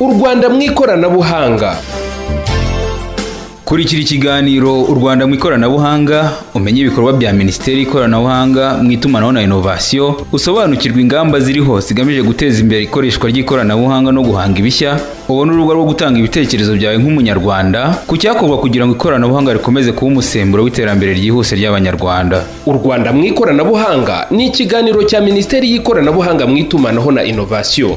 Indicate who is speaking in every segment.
Speaker 1: u rwanda mu ikoranabuhanga
Speaker 2: kurikira ikiganiro u rwanda mu ikoranabuhanga umenye ibikorwa bya minisiteri y'ikoranabuhanga mu itumanaho na inovasiyo usobanukirwe ingamba ziriho zigamije guteza imbere ikoreshwa ry'ikoranabuhanga no guhanga ibishya ubone urubuga rwo gutanga ibitekerezo byawe nk'umunyarwanda ku cyakorwa kugira ngo ikoranabuhanga rikomeze kuba umusemburo w'iterambere ryihuse ry'abanyarwanda
Speaker 1: u rwanda mu ikoranabuhanga ni ikiganiro cya minisiteri y'ikoranabuhanga mu itumanaho na inovasiyo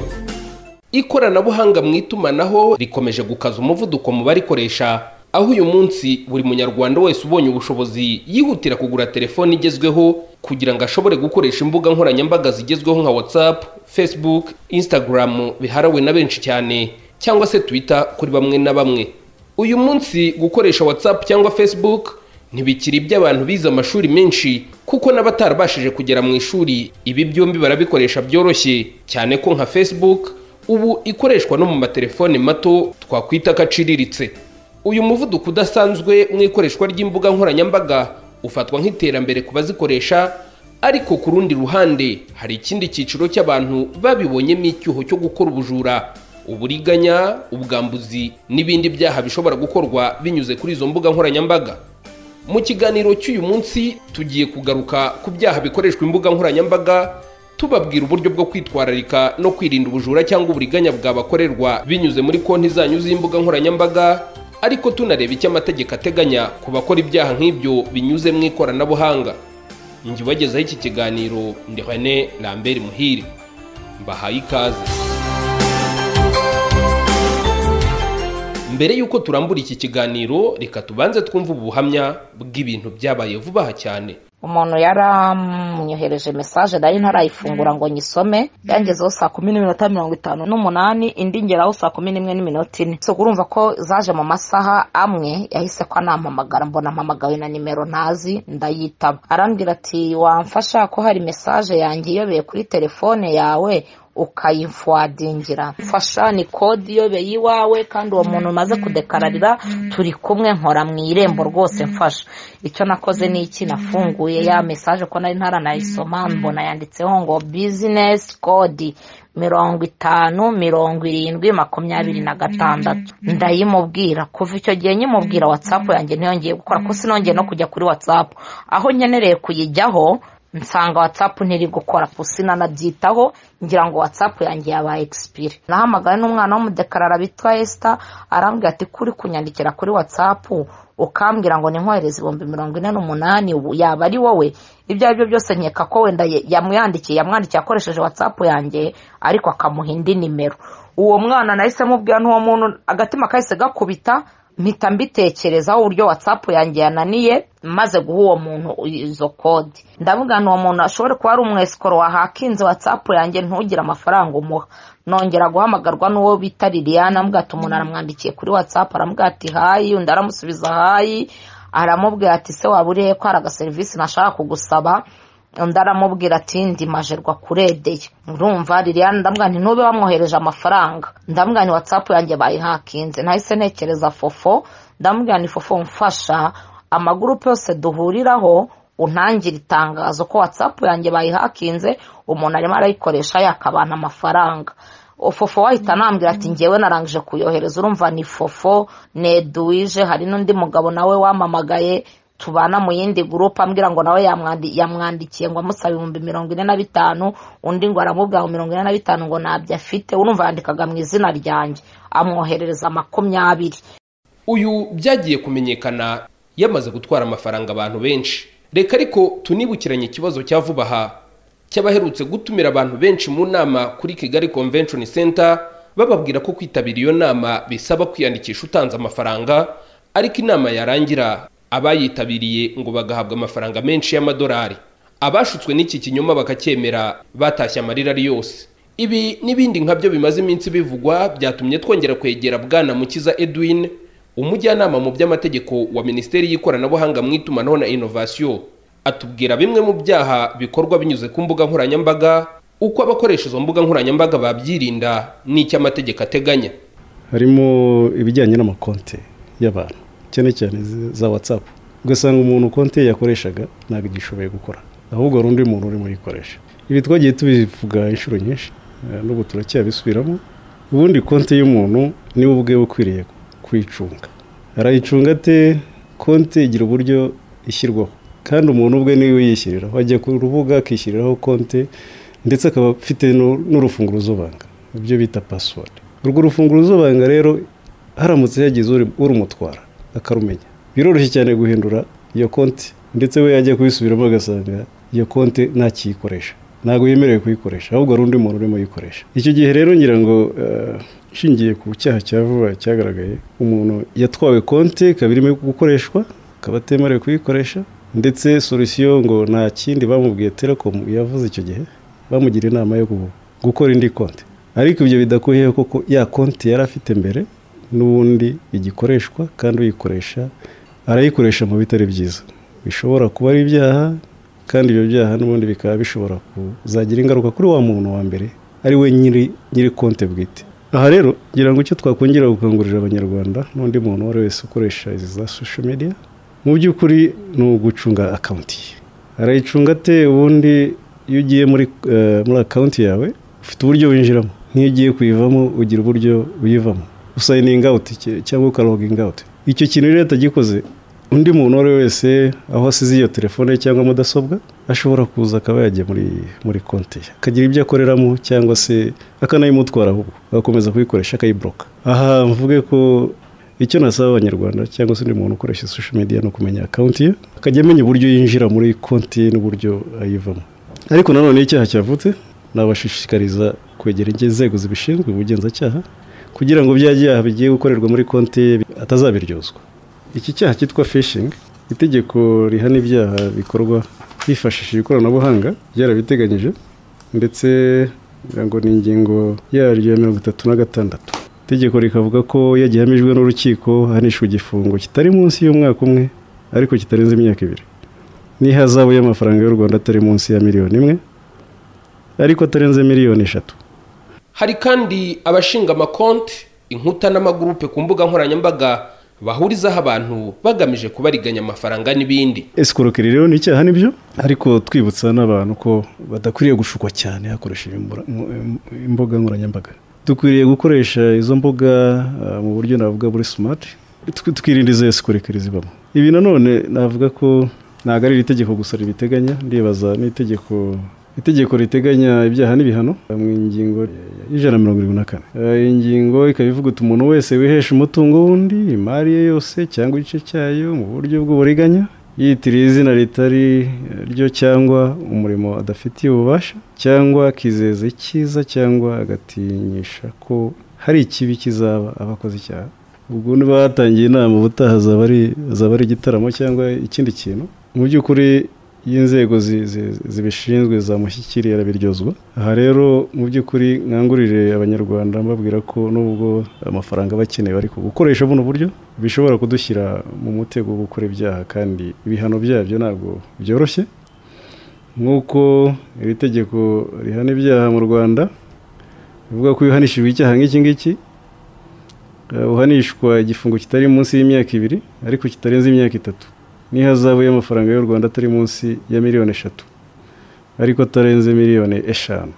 Speaker 1: ikoranabuhanga mu itumanaho rikomeje gukaza umuvuduko mu barikoresha aho uyu munsi buri munyarwanda wese ubonye ubushobozi yihutira kugura telefone igezweho kugira ngo ashobore gukoresha imbuga nkoranyambaga zigezweho nka whatsapp facebook instagram biharawe na benshi cyane cyangwa se twitter kuri bamwe na bamwe uyu munsi gukoresha whatsapp cyangwa facebook ntibikiri iby'abantu bize amashuri menshi kuko n'abatarabashije kugera mu ishuri ibi byombi barabikoresha byoroshye cyane ko nka facebook ubu ikoreshwa no mu matelefone mato twakwita ko aciriritse uyu muvuduko udasanzwe mu ikoreshwa ry'imbuga nkoranyambaga ufatwa nk'iterambere ku bazikoresha ariko ku rundi ruhande hari ikindi cyiciro cy'abantu babibonyemo icyuho cyo gukora ubujura uburiganya ubwambuzi n'ibindi byaha bishobora gukorwa binyuze kuri izo mbuga nkoranyambaga mu kiganiro cy'uyu munsi tugiye kugaruka ku byaha bikoreshwa imbuga nkoranyambaga tubabwira uburyo bwo kwitwararika no kwirinda ubujura cyangwa uburiganya bwabakorerwa binyuze muri konti zanyu z'imbuga nkoranyambaga ariko tunareba icyo amategeko ateganya ku bakora ibyaha nk'ibyo binyuze mu ikoranabuhanga njye ubagezaho iki kiganiro ndi hane lambert muhire mbahaye ikaze mbere y'uko turambura iki kiganiro reka tubanze twumve ubuhamya bw'ibintu byabaye vuba aha cyane
Speaker 3: umuntu yaramnyohereje mesaje nari ntarayifungura ngo nyisome yangezeho saa kumi n'iminota mirongo itanu n'umunani indi ngeraho saa kumi n'imwe n'iminota ine gusa urumva ko zaje mu masaha amwe yahise ko anampamagara mbona mpamagawe na nimero ntazi ndayitaba arambwira ati wamfasha ko hari mesaje yanjye iyobeye kuri telefone yawe ukayimfwadingira mfasha ni kode iyobeye iwawe kandi uwo muntu umaze kudekararira turi kumwe nkora mu irembo rwose mfasha icyo nakoze ni iki nafunguye ya mesaje ko nari ntaranayisoma mbona yanditseho ngo bizinesi kodi mirongo itanu mirongo irindwi makumyabiri na gatandatu ndayimubwira kuva icyo gihe nyimubwira watsapu yanjye ntiyongeye gukora ko sinongeye no kujya kuri watsapu aho nkenereye kuyijyaho nsanga watsapu ntiri gukora pusi nanabyitaho ngira ngo watsapu yanjye yabaye egisipiri nahamagaye n'umwana w'umudekarara bitwa esita arambwira ati kuri kunyandikira kuri watsapu ukambwira ngo ninkohereze ibihumbi mirongo ine n'umunani ubu yaba ari wowe ibyo ari byo byose nkeka ko wenda yamwandikiye yamwandikiye akoresheje watsapu yanjye ariko akamuha indi nimero uwo mwana nahise mubwira n'uwo muntu agatima kahise gakubita mpita mbitekerezaho uburyo watsapu yanjye yananiye maze guha uwo muntu izo kode ndavuga uwo muntu ashobore kuba ari umwesikoro wahakinze watsapu yanjye ntugire amafaranga umuha nongera guhamagarwa n'uwo bita liliana amuga ati umuntu aramwandikiye kuri watsapu aramubwira ati hayi undi aramusubiza hayi aramubwira ati se waba urihe ko hari agaserivisi nashaka kugusaba undi aramubwira ati ndimajerwa kuredeye urumva liliane ndamubwira nti ntube wamwohereje amafaranga ndamubwira ni watsapu yanjye bayihakinze nahise ntekereza fofo ndamubwira ni fofo mfasha amagurupe yose duhuriraho untangira itangazo ko watsapu yanjye bayihakinze umuntu arimo arayikoresha yakabana amafaranga fofo wahita anambwira ati ngewe narangije kuyohereza urumva ni fofo neduwije hari n'undi mugabo nawe wamamagaye tubana mu yindi gurupe ambwira ngo nawe yamwandikiye ngo amusaba ibihumbi mirongo ine na bitanu undi ngo aramubwira ngo mirongo ine na bitanu ngo ntabyo afite urumva yandikaga mu izina ryanjye amwoherereza makumyabiri
Speaker 1: uyu byagiye kumenyekana yamaze gutwara amafaranga abantu benshi reka ariko tunibukiranye ikibazo cya vuba aha cy'abaherutse gutumira abantu benshi mu nama kuri kigali convention center bababwira ko kwitabira iyo nama bisaba kwiyandikisha utanze amafaranga ariko inama yarangira abayitabiriye ngo bagahabwa amafaranga menshi y'amadolari abashutswe n'iki kinyoma bakacyemera batashye amarira ari yose ibi n'ibindi nkabyo bimaze iminsi bivugwa byatumye twongera kwegera bwana mukiza edwin umujyanama mu by'amategeko wa minisiteri y'ikoranabuhanga mu itumanaho na inovasiyo atubwira bimwe mu byaha bikorwa binyuze ku mbuga nkoranyambaga uko abakoresha izo mbuga nkoranyambaga babyirinda n'icyo amategeko ateganya
Speaker 4: harimo ibijyanye n'amakonti y'abantu cyane cyane za watsapu ugasanga umuntu konti ye yakoreshaga ntabwo igishoboye gukora ahubwo hari undi muntu urimo uyikoresha ibi twagiye tubivuga inshuro nyinshi n'ubu turacyabisubiramo ubundi konti y'umuntu niwe ubwe ukwiriye kuyicunga arayicunga ate konti igira uburyo ishyirwaho kandi umuntu ubwe niwe yishyiriraho ajya ku rubuga akishyiriraho konti ndetse akaba afite nu- n'urufunguzo banga ibyo bita pasiwodi urwo rufunguzo banga rero haramutse yagize uri- urumutwara akarumenya biroroshye cyane guhindura iyo konti ndetse we yajya kuyisubiramo agasanga iyo konti ntakiyikoresha ntabwo yemerewe kuyikoresha ahubwo hari undi muntu urimo uyikoresha icyo gihe rero ngira ngo eh, nshingiye ku cyaha cya vuba cyagaragaye umuntu yatwawe konti ikaba irimo gukoreshwa akaba atemerewe kuyikoresha ndetse solusiyo ngo nta kindi bamubwiye telekomu yavuze icyo gihe bamugira inama yo gu- gukora indi konti ariko ibyo bidakuyeho kuko ya konti yari afite mbere n'ubundi igikoreshwa kandi uyikoresha arayikoresha mu bitari byiza bishobora kuba ari ibyaha kandi ibyo byaha n'ubundi bikaba bishobora kuzagira ingaruka kuri wa muntu wa mbere ari we nyiri nyiri konti bwite aha rero ngira ngo icyo twakongera gukangurira abanyarwanda n'undi muntu uwo ari we wese ukoresha izi za social media mu by'ukuri ni ugucunga akawunti ye arayicunga ate ubundi iyo ugiye muri eh, muri akawunti yawe ufite uburyo winjiramo n'iyo ugiye kuyivamo ugira uburyo uyivamo usayininga awuti cyangwa ukaloginga awuti icyo kintu rero atagikoze undi muntu uwo ari we wese aho asize iyo telefone ye cyangwa mudasobwa ashobora kuza akaba yajya muri muri konti ye akagira ibyo akoreramo cyangwa se akanayimutwara ahubwo agakomeza kuyikoresha akayiboroka aha mvuge ko icyo nasaba abanyarwanda cyangwa se undi muntu ukoresha social media ni ukumenya akawunti ye akajya amenya uburyo yinjira muri konti ye n'uburyo ayivamo ariko nanone iyo icyaha cyavutse nabashishikariza kwegera inzego zibishinzwe ubugenzacyaha kugira ngo bya byaha bigiye gukorerwa muri konti ye atazabiryozwa iki cyaha cyitwa fishingi itegeko rihana ibyaha bikorwa hifashishije ikoranabuhanga ryarabiteganyije ndetse ngira ngo ni ingingo yaryo ya mirongo itatu na gatandatu itegeko rikavuga ko iyo gihamijwe n'urukiko ahanishwa igifungo kitari munsi y'umwaka umwe ariko kitarenze imyaka ibiri n'ihazabu y'amafaranga y'u rwanda atari munsi ya miliyoni imwe ariko atarenze miliyoni eshatu
Speaker 1: hari kandi abashinga amakonti inkuta n'amagurupe ku mbuga nkoranyambaga bahurizaho abantu bagamije kubariganya amafaranga n'ibindi
Speaker 4: esikorokeri rero ni icyaha nibyo ariko twibutsa n'abantu ko badakwiriye gushukwa cyane hakoresheje imbura- mu- im- imbuga nkoranyambaga dukwiriye gukoresha izo mbuga ah, mu buryo navuga buri simati twirinda izo esikorokeri zibamo ibi nanone navuga ko ntabwo ari iri tegeko gusa ribiteganya ndibaza n'itegeko itegeko riteganya ibyaha n'ibihano eh, mu ngingo y'ijana na mirongo irindwi na kane Eh, iyi ngingo ikaba ivuga uti umuntu wese wihesha umutungo w'undi imari ye yose cyangwa igice cyayo mu buryo bw'uburiganya yitiriye izina ritari ryo cyangwa umurimo adafitiye ububasha cyangwa akizeza icyiza cyangwa agatinyisha ko hari ikibi kizaba abakoze icyaha ubwo batangiye inama ubutaha azaba ari azaba ari igitaramo cyangwa ikindi kintu mu by'ukuri iyo inzego zi- zi- zibishinzwe zamushyikiriye arabiryozwa aha rero mu by'ukuri nkangurire abanyarwanda mbabwira ko nubwo amafaranga bakeneye ariko gukoresha buno buryo bishobora kudushyira mu mutego wo gukora ibyaha kandi ibihano byabyo ntabwo byoroshye nk'uko iri tegeko rihana ibyaha mu rwanda rivuga ko iyo uhanishijwe icyaha nk'iki ngiki eh, uhanishwa igifungo kitari munsi y'imyaka ibiri ariko kitarenze imyaka itatu n'ihazabu y'amafaranga y'u rwanda atari munsi ya miliyoni eshatu ariko atarenze miliyoni eshanu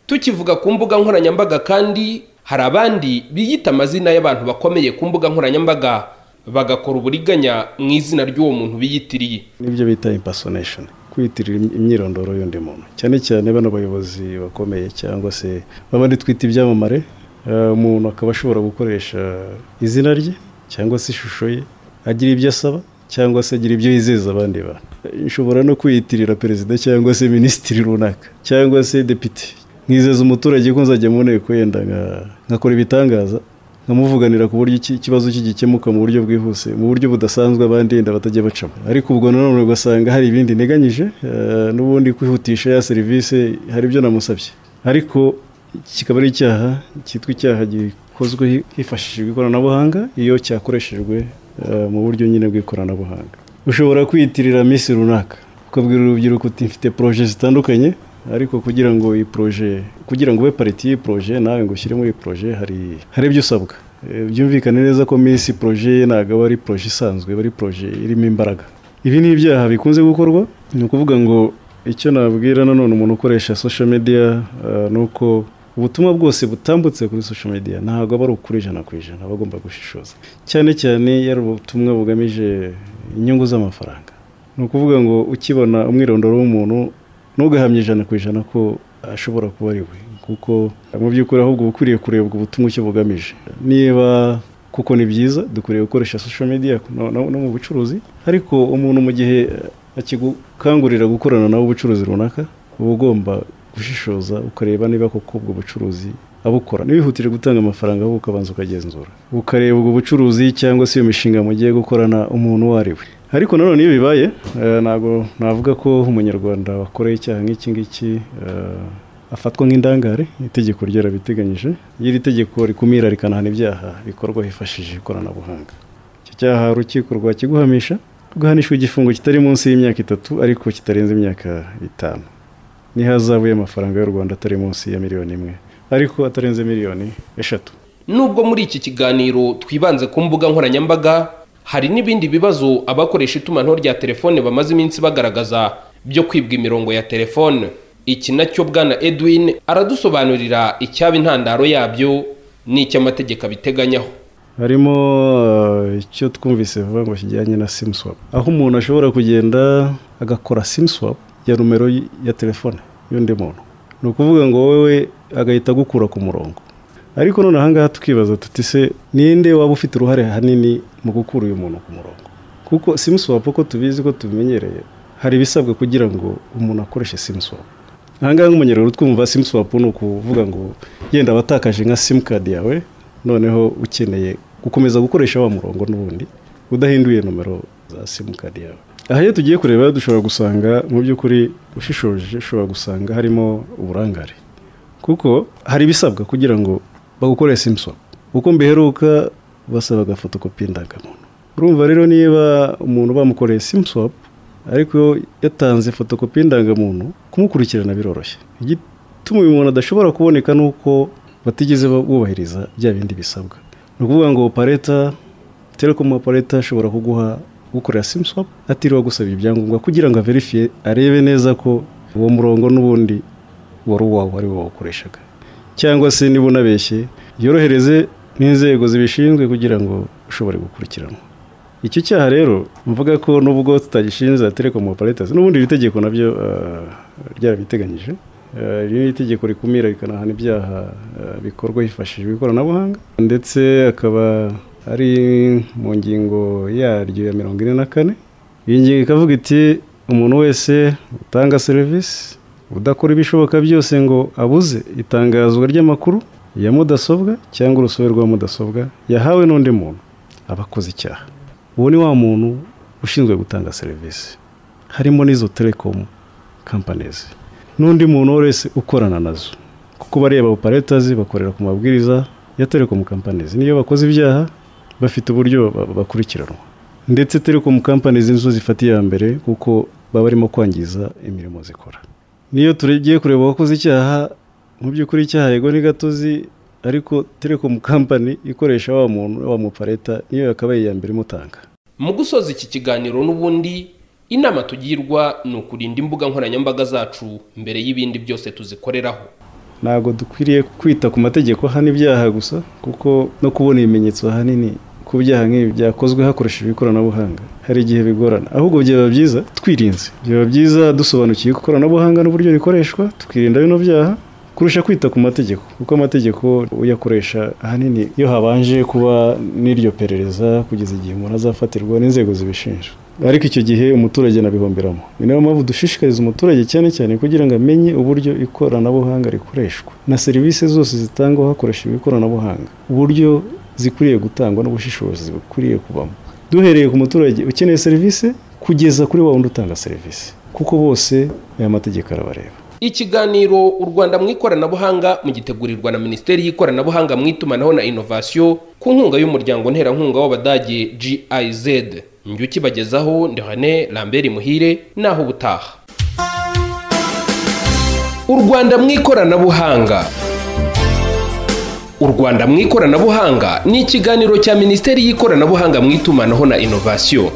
Speaker 1: tukivuga ku mbuga nkoranyambaga kandi hari abandi biyita amazina y'abantu bakomeye ku mbuga nkoranyambaga bagakora uburiganya mu izina ry'uwo muntu biyitiriye
Speaker 4: nibyo bita impasonation kwiyitirira im- imyirondoro y'undi muntu cyane cyane bano bayobozi bakomeye cyangwa se babandi twita ibyamamare eh, umuntu akaba ashobora gukoresha izina rye cyangwa se ishusho ye agira ibyo asaba cyangwa se agira ibyo yizeza abandi bantu nshobora no kwiyitirira perezida cyangwa se minisitiri runaka cyangwa se depite nkizeza umuturage ko nzajya mu nteko yenda nka- nkakora ibitangaza nkamuvuganira ku buryo iki- ikibazo kigikemuka mu buryo bwihuse mu buryo budasanzwe abandi yenda batajya bacamo ariko ubwo nanone ugasanga hari ibindi nteganyije eh, n'ubundi kwihutisha ya serivisi hari ibyo namusabye ariko iki kikaba ari icyaha cyitwa icyaha gikozwe hi- hifashishijwe ikoranabuhanga iyo cyakoreshejwe eh, mu buryo nyine bw'ikoranabuhanga ushobora kwiyitirira minsi runaka ukabwira urubyiruko uti mfite poroje zitandukanye ariko kugira ngo iyi poroje kugira ngo ube pariti y'iyi poroje nawe ngo ushyire muri iyi poroje hari hari ibyo usabwa Eh, byumvikane neza ko minsi poroje ye ntabwo aba ari poroje isanzwe aba ari poroje irimo imbaraga ibi ni ibyaha bikunze gukorwa ni ukuvuga ngo icyo nabwira nanone umuntu ukoresha social media eh, ni uko ubutumwa bwose butambutse kuri social media ntabwo aba ari ukuri ijana ku ijana aba agomba gushishoza cyane cyane iyo ari ubutumwa bugamije inyungu z'amafaranga ni ukuvuga ngo ukibona umwirondoro w'umuntu ntugahamye ijana ku ijana ko ashobora kuba ari we kuko mu by'ukuri ahubwo uba ukwiriye kurebwa ubutumwa icyo bugamije niba kuko ni byiza dukwiriye gukoresha social media no, no, no mu bucuruzi ariko umuntu mu gihe akigukangurira gukorana nawe ubucuruzi runaka uba ugomba gushishoza ukareba niba koko ubwo bucuruzi abukora ntibihutire gutanga amafaranga ahubwo ukabanza ukagenzura ukareba ubwo bucuruzi cyangwa se iyo mishinga mugiye gukorana umuntu uwo ari we ariko nanone iyo bibaye eh, ntabwo navuga ko umunyarwanda wakoreye icyaha nk'iki ngiki eh, afatwa nk'indangare itegeko ryarabiteganyije iyo iri tegeko rikumira rikanahana ibyaha bikorwa hifashishije ikoranabuhanga icyo cyaha urukiko rwakiguhamisha rugahanishwa igifungo kitari munsi y'imyaka itatu ariko kitarenze imyaka itanu n'ihazabu y'amafaranga y'u rwanda atari munsi ya miliyoni imwe ariko atarenze miliyoni eshatu
Speaker 1: nubwo muri iki kiganiro twibanze ku mbuga nkoranyambaga hari n'ibindi bibazo abakoresha itumanaho rya telefone bamaze iminsi bagaragaza byo kwibwa imirongo ya telefone iki nacyo bwana edwin aradusobanurira icyaba intandaro yabyo n'icy'amategeko abiteganyaho
Speaker 4: harimo eh, icyo twumvise vuba ngo kijyanye na sim swap aho umuntu ashobora kugenda agakora sim swap ya numero y- ya telefone y'undi muntu ni ukuvuga ngo wowe agahita agukura ku murongo ariko none ahangaha tukibaza tuti se ninde waba ufite uruhare hanini mu gukura uyu muntu ku murongo kuko sim swap uko tubizi ko tubimenyereye hari ibisabwa kugira ngo umuntu akoreshe sim swap ahangaha nk'umunyarwanda utwumva simu swapu ni ukuvuga ngo yenda watakaje nka simukadi yawe noneho ukeneye gukomeza gukoresha wa murongo n'ubundi udahinduye nomero za simukadi yawe aha iyo tugiye kureba dushobora gusanga mu by'ukuri ushishoje ushobora gusanga harimo uburangare kuko hari ibisabwa kugira ngo bagukorere simu swapu uko mbiheruka basabaga fotokopi y'indangamuntu urumva rero niba umuntu bamukoreye simu swapu ariko iyo yatanze fotokopi y'indangamuntu kumukurikirana biroroshye igituma uyu muntu adashobora kuboneka ni uko batigeze bubahiriza bya bindi bisabwa ni ukuvuga ngo opareta telekomu opareta ashobora kuguha gukorera simu swapu atiriwe agusaba ibyangombwa kugira ngo averifiye arebe neza ko uwo murongo n'ubundi wari uwawe ari wo wawukoreshaga cyangwa se niba unabeshye yorohereze n'inzego zibishinzwe kugira ngo ushobore gukurikiranwa icyo cyaha rero mvuga ko nubwo tutagishinze telekomu operators n'ubundi iri tegeko nabyo eh, ryarabiteganyije Eh, iri ni itegeko rikumira rikanahana ibyaha eh, bikorwa hifashishijwe ikoranabuhanga ndetse akaba ari mu ngingo yaryo ya mirongo ine na kane iyi ngingo ikavuga iti umuntu wese utanga serivisi udakora ibishoboka byose ngo abuze itangazwa ry'amakuru ya mudasobwa cyangwa urusobe rwa mudasobwa yahawe n'undi muntu aba akoze icyaha uwo ni wa muntu ushinzwe gutanga serivisi harimo n'izo telekomu kampanizi n'undi muntu wese ukorana nazo kuko bariya ba operators bakorera ku mabwiriza ya telekomu kampanizi niyo bakoze ibyaha bafite uburyo ba- bakurikiranwa ndetse telekomu kampanizi nizo zifata iya mbere kuko baba barimo kwangiza imirimo zikora niyo tugiye kureba uwakoze icyaha mu by'ukuri icyaha yego ni gatozi ariko telekomu kampani ikoresha wa muntu wa mupareta niyo yakabaye iya mbere imutanga
Speaker 1: mu gusoza iki kiganiro n'ubundi inama tugirwa ni ukurinda imbuga nkoranyambaga zacu mbere y'ibindi byose tuzikoreraho
Speaker 4: ntabwo dukwiriye kwita ku mategeko ahana ibyaha gusa kuko no kubona ibimenyetso ahanini ku byaha nk'ibi byakozwe hakoreshejwe ikoranabuhanga hari igihe bigorana ahubwo byaba byiza twirinze byaba byiza dusobanukiwe ko ikoranabuhanga n'uburyo rikoreshwa tukirinda bino byaha kurusha kwita ku mategeko kuko amategeko uyakoresha ahanini iyo habanje kuba n'iryo perereza kugeza igihe umuntu azafatirwa n'inzego zibishinzwe ariko icyo gihe umuturage anabihomberamo ni nayo mpamvu dushishikariza umuturage cyane cyane kugira ngo amenye uburyo ikoranabuhanga rikoreshwa na serivisi zose zitangwa hakoreshejwe ikoranabuhanga uburyo zikwiriye gutangwa n'ubushishozi bukwiriye kubamo duhereye ku muturage ukeneye serivisi kugeza kuri wa wundi utanga serivisi kuko bose aya mategeko arabareba
Speaker 1: ikiganiro u rwanda mu ikoranabuhanga mugitegurirwa na minisiteri y'ikoranabuhanga mu itumanaho na inovasiyo ku nkunga y'umuryango nterankunga w'abadage giz njye ukibagezaho ndehane lambert muhire naho ubutaha u rwanda mu ikoranabuhanga u rwanda mu ikoranabuhanga ni ikiganiro cya minisiteri y'ikoranabuhanga mu itumanaho na inovasiyo